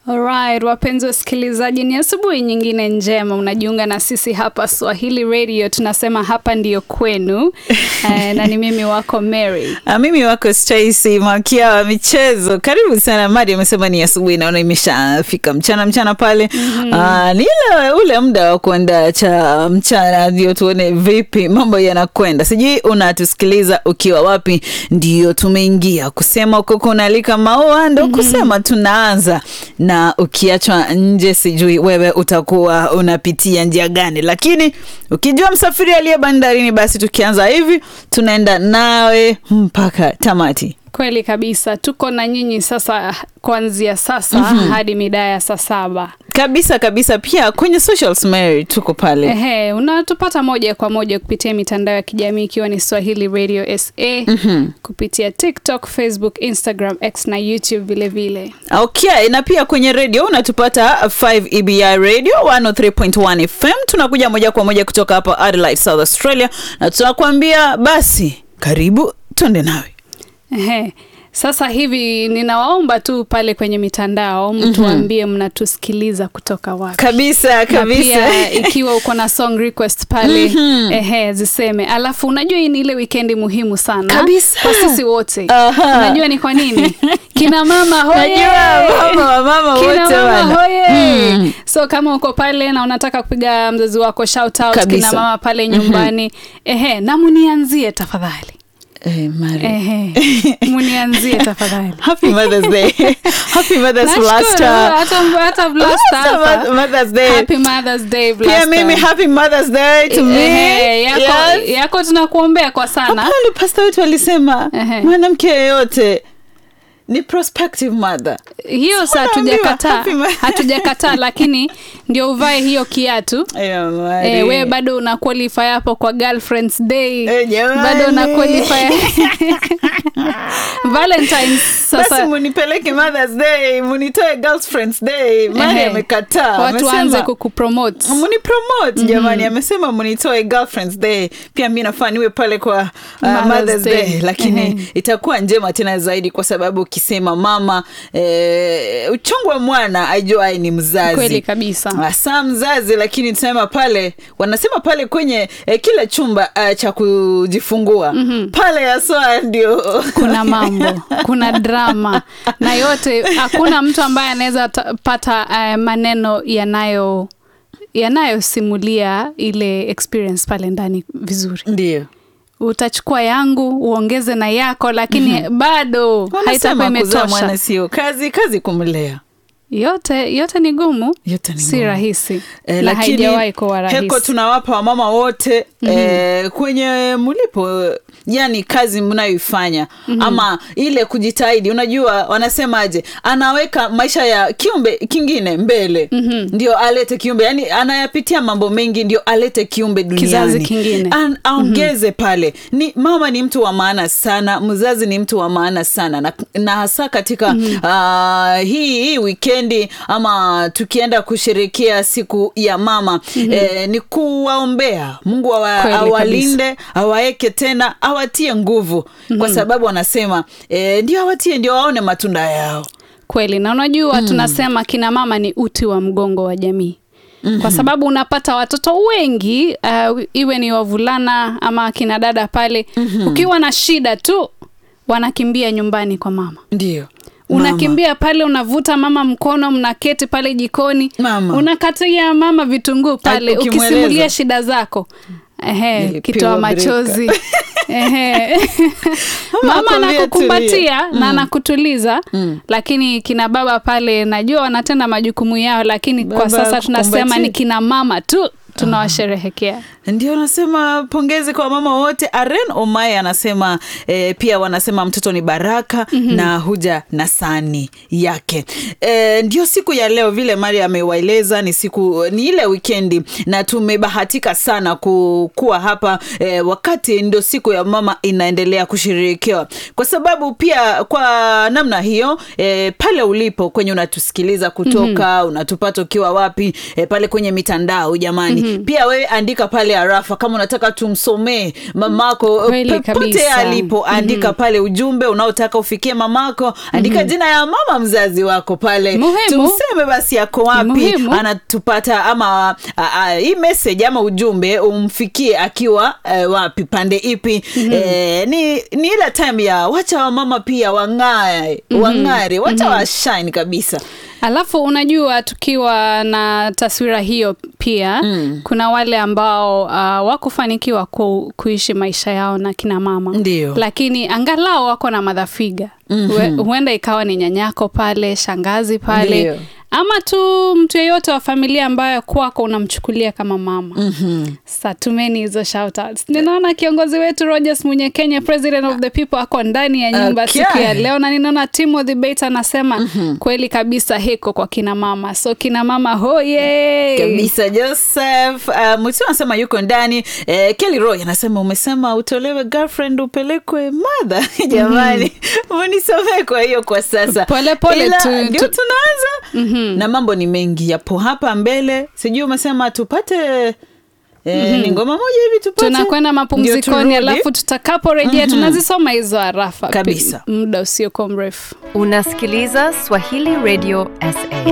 Alright, wapenzi wasikilizaji, ni asubuhi nyingine njema. Unajiunga na sisi hapa Swahili Radio, tunasema hapa ndiyo kwenu. Eh, na ni mimi wako Mary. Ah, mimi wako Stacy Makia wa michezo. Karibu sana. Madi amesema ni asubuhi, naona imeshafika mchana mchana pale. mm -hmm. ni ile ule muda wa kuandaa cha mchana, ndio tuone vipi mambo yanakwenda. Sijui unatusikiliza ukiwa wapi? Ndio tumeingia kusema uko kunalika maua, ndo kusema tunaanza na ukiachwa nje, sijui wewe utakuwa unapitia njia gani, lakini ukijua msafiri aliye bandarini, basi tukianza hivi tunaenda nawe mpaka tamati. Kweli kabisa, tuko na nyinyi sasa kuanzia sasa mm -hmm. hadi mida ya saa saba kabisa kabisa. Pia kwenye socials Mary, tuko pale Ehe, unatupata moja kwa moja kupitia mitandao ya kijamii ikiwa ni Swahili Radio SA mm -hmm. kupitia TikTok, Facebook, Instagram, X na YouTube vile vile. Okay, na pia kwenye radio unatupata 5 EBI Radio 103.1 FM. Tunakuja moja kwa moja kutoka hapa Adelaide, South Australia, na tunakuambia basi karibu tuende nawe. Ehe. Sasa hivi ninawaomba tu pale kwenye mitandao mtuambie mm -hmm. mnatusikiliza kutoka wapi kabisa kabisa. Na pia ikiwa uko na song request pale mm -hmm. ehe, ziseme. Alafu unajua hii ni ile wikendi muhimu sana kabisa kwa sisi wote. Aha. Unajua ni kwa nini? Kina mama hoye, Najua mama mama kina wote mama wana. hoye. Mm. So kama uko pale na unataka kupiga mzazi wako shout out, Kabisa. kina mama pale nyumbani ehe, na munianzie tafadhali. Eh, Mary. Ehe, munianzie tafadhali. Happy Mother's Day. Happy Mother's Nashukuru, Blaster. hata hata blaster hapa. Mother's Day. Happy Mother's Day Pia blaster. mimi happy Mother's Day to me. Ehe, yako, Yes. yako tunakuombea kwa sana. Pale pasta wetu alisema Ehe. mwanamke yeyote ni prospective mother. Hiyo sa Unaambiwa, hatujakataa, happy ma- hatujakataa, lakini ndio uvae hiyo kiatu. Ayo, Mari. E, we bado una qualify hapo kwa girlfriends day Eh, jamani. bado una qualify Valentine's basi sasa munipeleke Mother's Day, munitoe Girlfriends Day. Mari Ehe. amekataa. watu Amesema- waanze kukupromote munipromote jamani amesema munitoe girlfriends day pia mi nafaa niwe pale kwa uh, Mother's mothers day, Day. lakini Ehe. itakuwa njema tena zaidi kwa sababu ukisema mama eh, uchungu wa mwana ajuai ni mzazi kweli kabisa. hasa mzazi lakini tusema pale wanasema pale kwenye eh, kile chumba uh, cha kujifungua mm-hmm. pale haswa ndio kuna mambo kuna drama na yote hakuna mtu ambaye anaweza ta- pata uh, maneno yanayo yanayosimulia ile experience pale ndani vizuri ndio utachukua yangu uongeze na yako lakini mm-hmm. bado haitakuwa wanasema kuzaa imetosha mwana sio kazi kazi kumlea yote yote ni gumu Yote ni si ngumu. rahisi Eh, na haijawahi kuwa rahisi heko tunawapa wamama wote mm-hmm. eh, kwenye mlipo yani kazi mnayoifanya mm-hmm. ama ile kujitahidi unajua wanasemaje anaweka maisha ya kiumbe kingine mbele mm-hmm. ndio alete kiumbe yani anayapitia mambo mengi ndio alete kiumbe duniani Kizazi kingine. An, aongeze mm-hmm. pale ni mama ni mtu wa maana sana mzazi ni mtu wa maana sana na, na hasa katika mm-hmm. uh, hii, hii wikendi ama tukienda kusherekea siku ya mama mm-hmm. eh, ni kuwaombea mungu awa, Kweli awalinde awaeke tena awatie nguvu mm-hmm. kwa sababu wanasema eh, ndio awatie ndio waone matunda yao kweli na unajua mm. tunasema kina mama ni uti wa mgongo wa jamii Mm-hmm. kwa sababu unapata watoto wengi uh, iwe ni wavulana ama kina dada pale mm-hmm. ukiwa na shida tu wanakimbia nyumbani kwa mama ndio unakimbia pale unavuta mama mkono mnaketi pale jikoni Mama. unakatia mama vitunguu pale ukimweleza. ukisimulia shida zako ehe Nilipigwa kitoa machozi ehe mama akwambia anakukumbatia tulia. na anakutuliza lakini kina baba pale najua wanatenda majukumu yao lakini kwa Baba sasa tunasema akukumbatie. ni kina mama tu tunawasherehekea ndio nasema pongezi kwa mama wote aren omae anasema eh, pia wanasema mtoto ni baraka mm-hmm. na huja na sani yake eh, ndio siku ya leo vile mari amewaeleza ni siku ni ile wikendi na tumebahatika sana ku, kuwa hapa eh, wakati ndio siku ya mama inaendelea kusherehekewa kwa sababu pia kwa namna hiyo eh, pale ulipo kwenye unatusikiliza kutoka mm-hmm. unatupata ukiwa wapi eh, pale kwenye mitandao jamani pia wewe andika pale arafa kama unataka tumsomee mamako Kweli popote kabisa. alipo andika pale ujumbe unaotaka ufikie mamako andika jina ya mama mzazi wako pale Muhimu. tumseme basi yako wapi Muhimu. anatupata ama a, a, hii message ama ujumbe umfikie akiwa eh, wapi pande ipi eh, ni, ni ile time ya wacha wamama pia wang'ae wang'are wacha washine kabisa Alafu unajua tukiwa na taswira hiyo pia mm. kuna wale ambao uh, wakufanikiwa ku, kuishi maisha yao na kina mama Ndio. lakini angalau wako na madhafiga mm-hmm. huenda ikawa ni nyanyako pale shangazi pale Ndio. ama tu mtu yeyote wa familia ambayo kwako unamchukulia kama mama mm-hmm. sa tumeni hizo shoutouts ninaona kiongozi wetu rogers mwenye kenya president of the people ako ndani ya nyumba Okay. siku ya leo na ninaona timothy bate anasema mm-hmm. kweli kabisa heko kwa kina mama so kina mama hoye kabisa joseph uh, mtu anasema yuko ndani eh, kelly roy anasema umesema utolewe girlfriend upelekwe madha jamani unisomee kwa hiyo kwa sasa Pole pole Ila, tu- ndio tu- tunaanza mm-hmm. na mambo ni mengi yapo hapa mbele sijui umesema tupate eh, ni ngoma moja hivi tupate tunakwenda Ndio mapumzikoni turudi. alafu tutakaporejea tunazisoma hizo arafa Kabisa. muda usiokuwa mrefu Unasikiliza Swahili Radio SA.